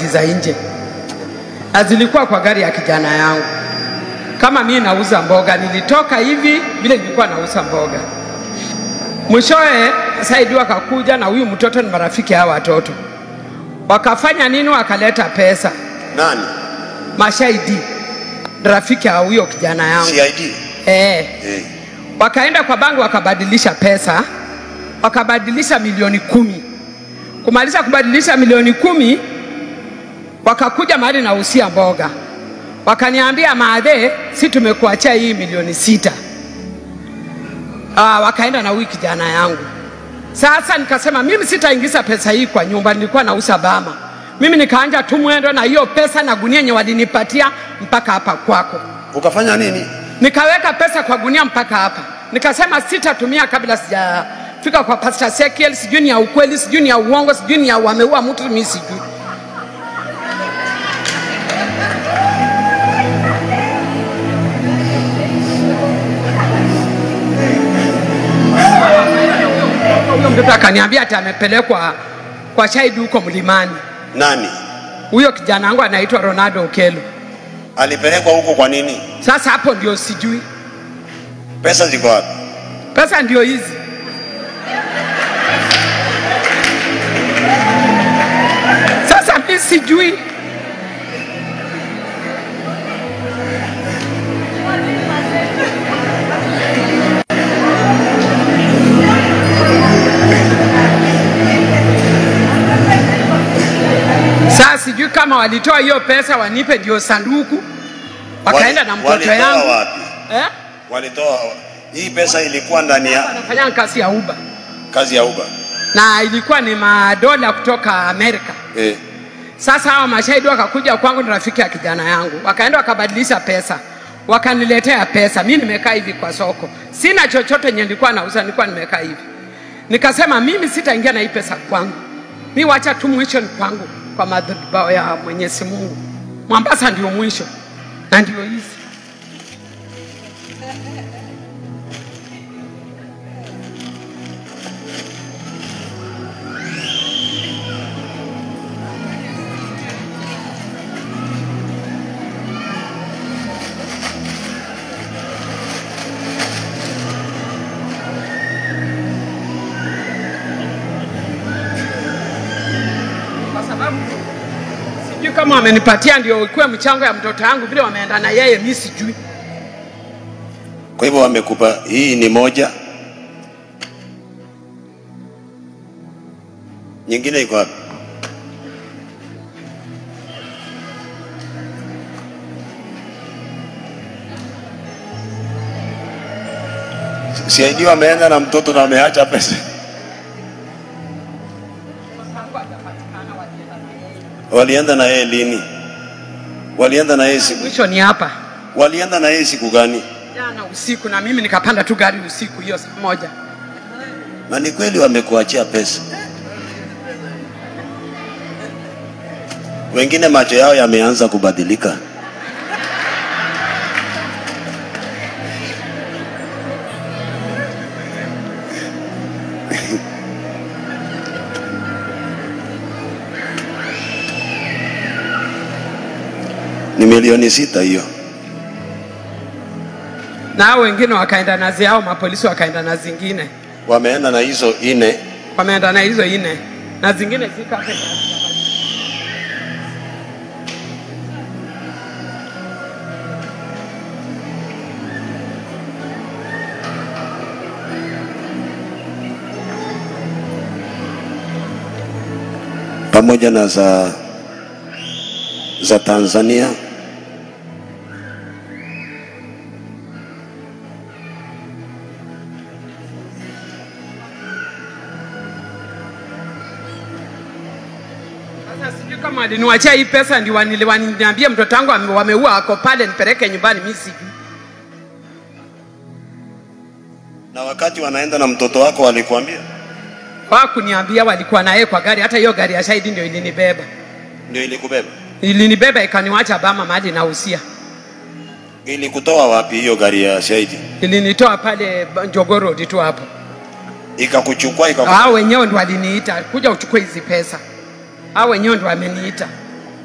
nchi za nje, na zilikuwa kwa gari ya kijana yangu. Kama mimi nauza mboga, nilitoka hivi vile nilikuwa nauza mboga. Mwishowe Saidi wakakuja na huyu mtoto ni marafiki hawa watoto, wakafanya nini? Wakaleta pesa Nani? mashahidi, rafiki ya huyo kijana yangu CID. eh. Eh. Wakaenda kwa banki wakabadilisha pesa, wakabadilisha milioni kumi. Kumaliza kubadilisha milioni kumi, wakakuja mahali nausia mboga, wakaniambia maadhe, si tumekuachia hii milioni sita. Ah, wakaenda na huyu kijana yangu. Sasa nikasema mimi sitaingiza pesa hii kwa nyumba, nilikuwa nauza bama. Mimi nikaanja tu mwendo na hiyo pesa na gunia yenye walinipatia mpaka hapa kwako Ukafanya nini? nikaweka pesa kwa gunia mpaka hapa, nikasema sitatumia kabla sijafika kwa Pastor Sekiel. Sijui ni ya ukweli, sijui ni ya uongo, sijui ni ya wameua mtu, mimi sijui. Huyo mtoto akaniambia ati amepelekwa kwa shahidi huko mlimani. Nani? Huyo kijana wangu anaitwa Ronaldo Okelo. Alipelekwa huko kwa nini? Sasa hapo ndio sijui, Pesa ziko wapi? pesa ndio hizi. Sasa mimi sijui. Sasa sijui kama walitoa hiyo pesa wanipe ndio sanduku, wakaenda Wali- na mtoto walitoa yangu wapi? eh? Walitoa hii pesa ilikuwa ndani ya Wanafanya kazi ya Uber kazi ya Uber. na ilikuwa ni madola kutoka Amerika. Eh. Sasa hawa mashahidi wakakuja kwangu, ni rafiki ya kijana yangu, wakaenda wakabadilisha pesa, wakaniletea pesa. Mi nimekaa hivi kwa soko, sina chochote yenye nilikuwa nauza, nilikuwa nimekaa hivi. Nikasema mimi sitaingia na hii pesa kwangu, mi wacha tu mwisho ni kwangu, kwa madhabahu ya Mwenyezi Mungu. Mombasa ndio mwisho na ndio hizi kwa sababu sijui kama wamenipatia ndio ikuwe mchango ya mtoto wangu, vile wameenda na yeye, mi sijui. Kwa hivyo wamekupa hii ni moja. Nyingine iko wapi? CID wameenda na mtoto na wameacha pesa. Walienda na yeye lini? Walienda na yeye siku, Mwisho ni hapa walienda na yeye siku gani? jana usiku, na mimi nikapanda tu gari usiku hiyo saa moja. Na ni kweli wamekuachia pesa. Wengine macho yao yameanza kubadilika. Ni milioni sita hiyo. na hao wengine wakaenda na ziao, mapolisi wakaenda na zingine, Wameenda na hizo ine. wameenda na hizo ine na zingine ziko hapa. pamoja na za za Tanzania Sasa sijui kama waliniwachia hii pesa ndio wanili- waniniambia mtoto wangu ame- wameua ako pale, nipeleke nyumbani, mimi sijui. na wakati wanaenda na mtoto wako walikuambia, Hawakuniambia, walikuwa naye kwa gari. Hata hiyo gari ya shahidi ndio ilinibeba, ndio ilikubeba ilinibeba ikaniwacha Bama mahali nausia, ilikutoa wapi hiyo gari ya shahidi? ilinitoa pale Njogoo Road tu hapo. Ikakuchukua ikaku... Hao wenyewe ndo waliniita kuja uchukue hizi pesa, hao wenyewe ndo wameniita.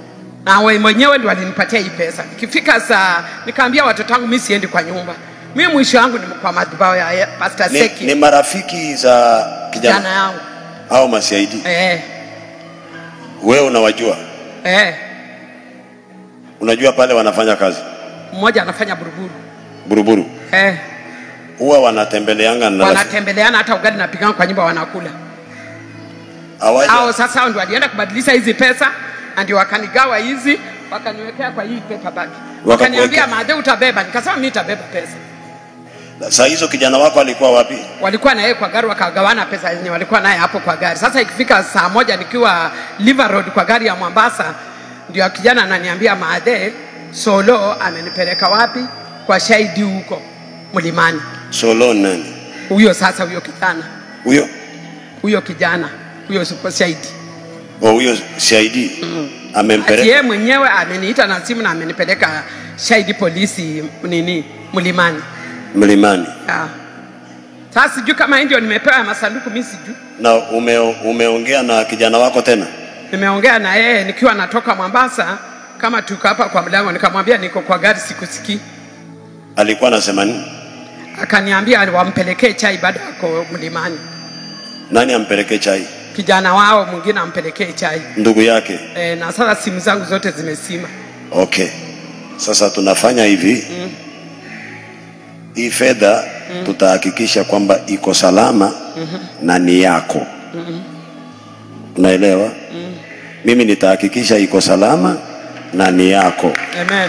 na we mwenyewe ndio walinipatia hii pesa. Ikifika saa nikaambia watoto wangu mimi siendi kwa nyumba, mimi mwisho wangu ni kwa madhabahu ya Pastor Ni, Seki ni marafiki za kijana kijana yangu au masiaidi? eh, Wewe unawajua? eh. Unajua pale wanafanya kazi Mmoja anafanya buruburu buruburu, eh. huwa wanatembeleanga na rafiki- wanatembeleana hata ugali napigana kwa nyumba wanakula hawaja hao sasa hao ndio walienda kubadilisha hizi pesa na ndio wakanigawa hizi wakaniwekea kwa hii paper bag wakaniambia madhe utabeba nikasema mimi nitabeba pesa saa hizo kijana wako alikuwa wapi? walikuwa na yeye kwa gari wakagawana pesa yenye walikuwa naye hapo kwa gari sasa ikifika saa moja nikiwa Liver Road kwa gari ya Mombasa ndio kijana ananiambia madhe solo amenipeleka wapi kwa shahidi huko mlimani Solo nani huyo sasa huyo kijana huyo? huyo kijana huyo super shahidi Oh, huyo CID Ati amempeleka yeye mwenyewe ameniita na simu na amenipeleka shahidi polisi nini mlimani. mlimani Ah. Sasa sijui kama hii ndio nimepewa ya masanduku, mimi sijui. na ume, umeongea na kijana wako tena? Nimeongea na yeye nikiwa natoka Mombasa, kama tuko hapa kwa mlango, nikamwambia niko kwa gari, sikusikii. Alikuwa anasema nini? Akaniambia wampelekee chai baada yako mlimani, Nani ampeleke chai? kijana wao mwingine ampelekee chai Ndugu yake. e, na sasa simu zangu zote zimesima. Okay, sasa tunafanya hivi Mm. hii fedha tutahakikisha kwamba iko salama na ni yako. Unaelewa? Mimi nitahakikisha iko salama na ni yako. Amen.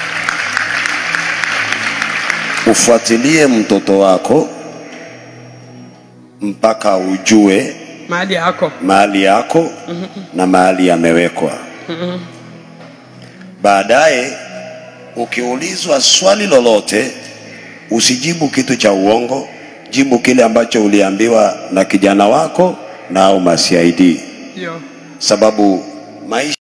Ufuatilie mtoto wako mpaka ujue Mahali yako mahali yako na mahali yamewekwa. Baadaye ukiulizwa swali lolote, usijibu kitu cha uongo, jibu kile ambacho uliambiwa na kijana wako na au masiaidi, ndio sababu maisha